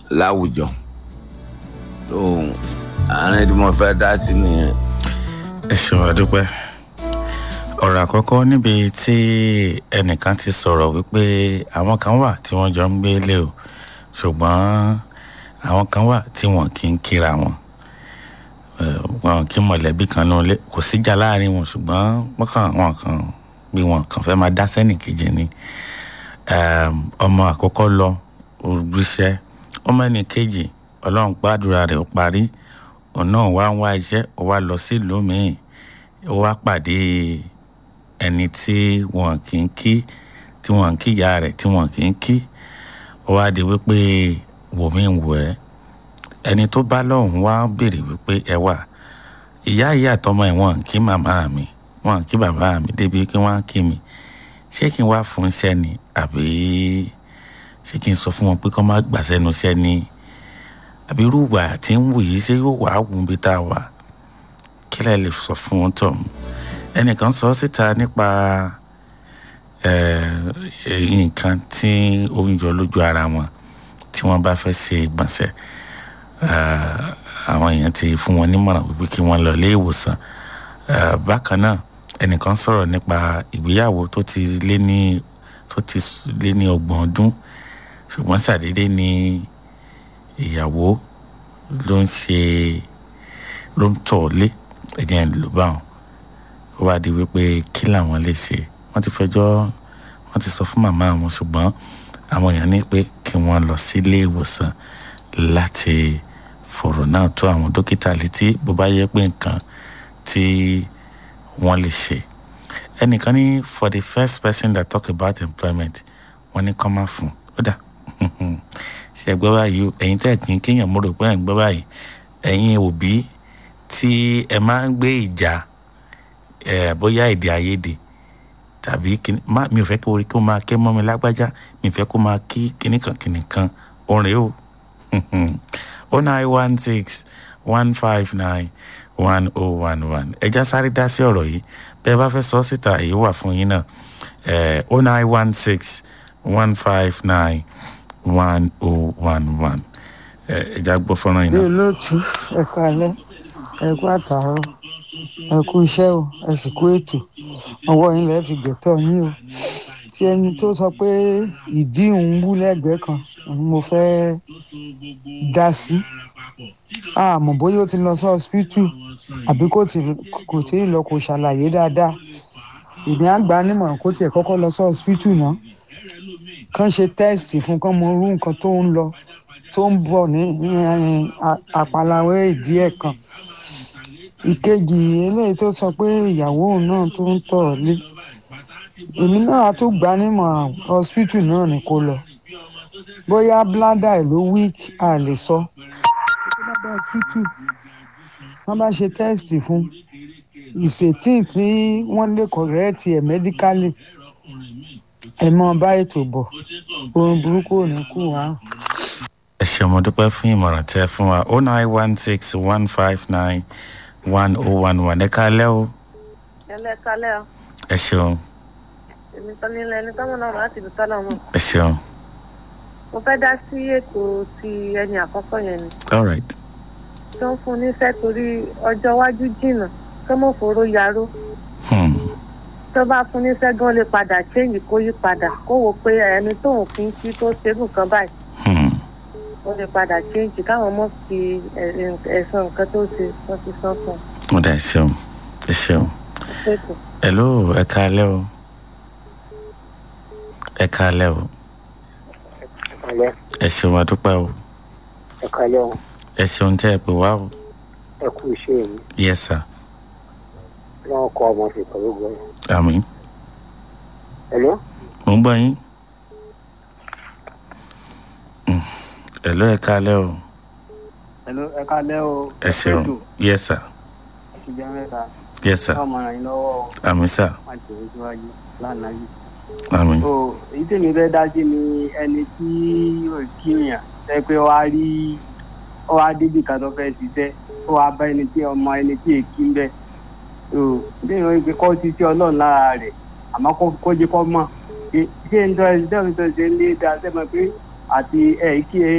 láwùjọ tó àárín tí mo fẹ́ dá sí nìyẹn. ẹ ṣeun àdúpẹ́ ọ̀rọ̀ àkọ́kọ́ níbi tí ẹnìkan ti sọ̀rọ̀ wípé àwọn kan wà tí wọ́n jọ ń gbé lé o ṣùgbọ́n àwọn kan wà tí wọ́n kì í kíra wọn wọn kí mọ̀lẹ́bí kan náà lé kò síjà láàrin wọn ṣùgbọ́n wọ́n kàn wọ́n kàn bí wọn kàn fẹ́ máa dá sẹ́nì kejì ni ọmọ àkọ́kọ́ lọ òrùbíṣẹ́ ọmọ ẹnì kejì ọlọ́run gbàdúrà rẹ̀ ó parí òun náà wá ń wá iṣẹ́ ó wá lọ sílùú míì ó wá pàdé ẹni tí wọn kì í kí tí wọn kì í ya rẹ̀ tí wọn kì í kí ó wá di wípé wòmí ń wò ẹ́ ẹni tó bá lọ́hùn wá béèrè wípé ẹ wà ìyá ìyá àtọmọ ẹ̀ wọ́n kí màmá mi wọ́n kí bàbá mi débi kí wọ́n kí mi ṣé kí n wá fún iṣẹ́ ni àbí ṣé kí n sọ fún wọn pé kọ́ má gbà sẹ́nu iṣẹ́ ni àbí irú ìwà tí ń wù yìí ṣé yóò wá wù bí tá a wà kí lẹ́ lè sọ fún wọn tọ̀ ẹnìkan sọ síta nípa nǹkan tí ó ń yọ lójú ara wọn tí wọ́n bá fẹ́ ṣe ìgbọ̀nsẹ̀ àwọn èèyàn ti fún wọn nímọ̀ràn wípé kí wọ́n lọ ilé ìwòsàn bákan náà ẹnìkan sọ̀rọ̀ nípa ìgbéyàwó tó ti lé ní tó ti lé ní ọgbọ̀n ọdún ṣùgbọ́n ṣàdédé ni ìyàwó ló ń ṣe ló ń tọ̀ lé ẹ̀jẹ̀ ń lò báwọn ó wá di wípé kí làwọn lè ṣe wọ́n ti fẹjọ́ wọ́n ti sọ fún màmá àwọn ṣùgbọ́n àwọn èèyàn ní pé kí wọ́n lọ sílé ìwòsàn láti fọ̀rọ̀ náà tó àwọn dókítà létí bó bá yẹ pé nǹkan tí wọ́n lè ṣe ẹnìkan ní for the first person that talk about employment wọ́n ní kọ́ máa fún ó dà ṣe gbọ́ báyìí ẹ̀yin tẹ́ kí n kéèyàn mo rò pé ẹ̀ ń gbọ́ báyìí ẹ̀yin òbí tí ẹ máa ń gbé ìjà ẹ̀ bóyá èdè àìyedè tàbí mi ò fẹ́ kí orí kó máa ké mọ́ mi lágbájá mi ò fẹ́ kó máa kí kìnnìkan kìnnìkan orin o oh nine one six one five nine one oh one one ẹja sáré dá sí ọ̀rọ̀ yìí bẹ́ẹ̀ bá fẹ́ sọ síta èyí wà fún yín náà oh nine one six one five nine one oh one one ẹja gbọ́ fọ́nrán yìí bí náà. olóòtú ẹ kálẹ́ ẹ kú àtàárọ̀ ẹ kú iṣẹ́ o ẹ sì kú ètò ọwọ́ yín lẹ́ẹ̀ fi gbẹ̀tọ̀ yín o tí ẹni tó sọ pé ìdí òun wú lẹ́gbẹ̀ẹ́ kan òun mo fẹ́ dá sí àmọ́ bóyá ó ti lọ sí ọsibítù àbí kò tí kò tí ì lọ kò ṣàlàyé dáadáa èmi á gbà á nímọ̀ràn kó tiẹ̀ kọ́kọ́ lọ sí ọsibítù náà kàn ṣe tẹ́ẹ̀sì fún kán mọ irú nǹkan tó ń lọ tó ń bọ̀ ní àpàlàwé ìdí ẹ̀ kan ìkejì eléyìí tó sọ pé ìyàwó òun náà tó ń tọ̀ ọ́ lé èmi náà á tún gbà á nímọ̀ràn hospital náà ni kó lọ bóyá bladder ẹ̀ ló weak a lè sọ tó bá bá hospital wọ́n bá ṣe tẹ́ẹ̀sì fún ìṣètìn tí wọ́n lè correct ẹ̀ medically ẹ̀ mọ́ bá ètò bọ̀ ohun burúkú ò ní kú wá. ẹ ṣe mo dúpẹ́ fún ìmọ̀ràn tẹ́ fún wa oh nine one six one five nine one oh one one ẹ kálẹ́ o ẹlẹ́kalẹ́ ọ ẹ ṣeun èmi kan nílẹ̀ ẹni tọ́mọ náà láti ìlú tọ́lọ̀ mọ̀ ẹ ṣeun mo fẹ́ dá sí ètò ti ẹni àkọ́kọ́ yẹn ni all right tó ń fún níṣẹ́ torí ọjọ́ iwájú jìnnà tó mọ̀ fòró yaró hmm. tó bá fún níṣẹ́ gan lè padà change kó yí padà kó wò pé ẹni tóun fi ń kí tó ṣerú nǹkan báyìí Hmm. ó lè padà change káwọn mọ̀ fi ẹ̀sán nǹkan tó ṣe wọ́n ti sán fún mo dà ẹ ṣeun ẹ ṣeun un ṣètò. hello ẹ kálẹ́ o ẹ kálẹ́ o Alẹ́ ẹ ṣeun adúpẹ́ o ẹ̀ka lẹ́wọ̀n ẹ ṣeun tẹ́ ẹ pè wá o ẹ kú iṣẹ́ yìí yes sir lọ́wọ́ kọ́ ọmọ fi pẹ̀lú gbọ́. àmín Hello? mo ń gbọ́ yín Hmm. hello ẹ kálẹ́ o Hello, ẹ kálẹ́ o. ẹ ṣeun yes sir Ẹ̀sìn jẹ́ mẹ́ta. yes sir Káwọn ọmọ yín lọ́wọ́ o. àmín sir Má jẹ́ síwájú lánàá yìí. àmín So, èyí tèmi fẹ́ dá sí ni ẹni tí ò kíyàn ṣe pé ó wá rí ó wá débi kan tó fẹ́ ṣiṣẹ́ ó wá bá ẹni tí ọmọ ẹni tí èkí ń bẹ̀. So, bí ìwọ̀n ìpè kọ́ ti sí ọlọ́run lára rẹ̀ àmọ́ kó kó jẹ́ kọ́ mọ̀. Ṣé ń tọ́ ẹ ṣe ń tọ́ ṣe ń lé dáa sẹ́mọ̀ pé àti ẹ̀ kí ẹ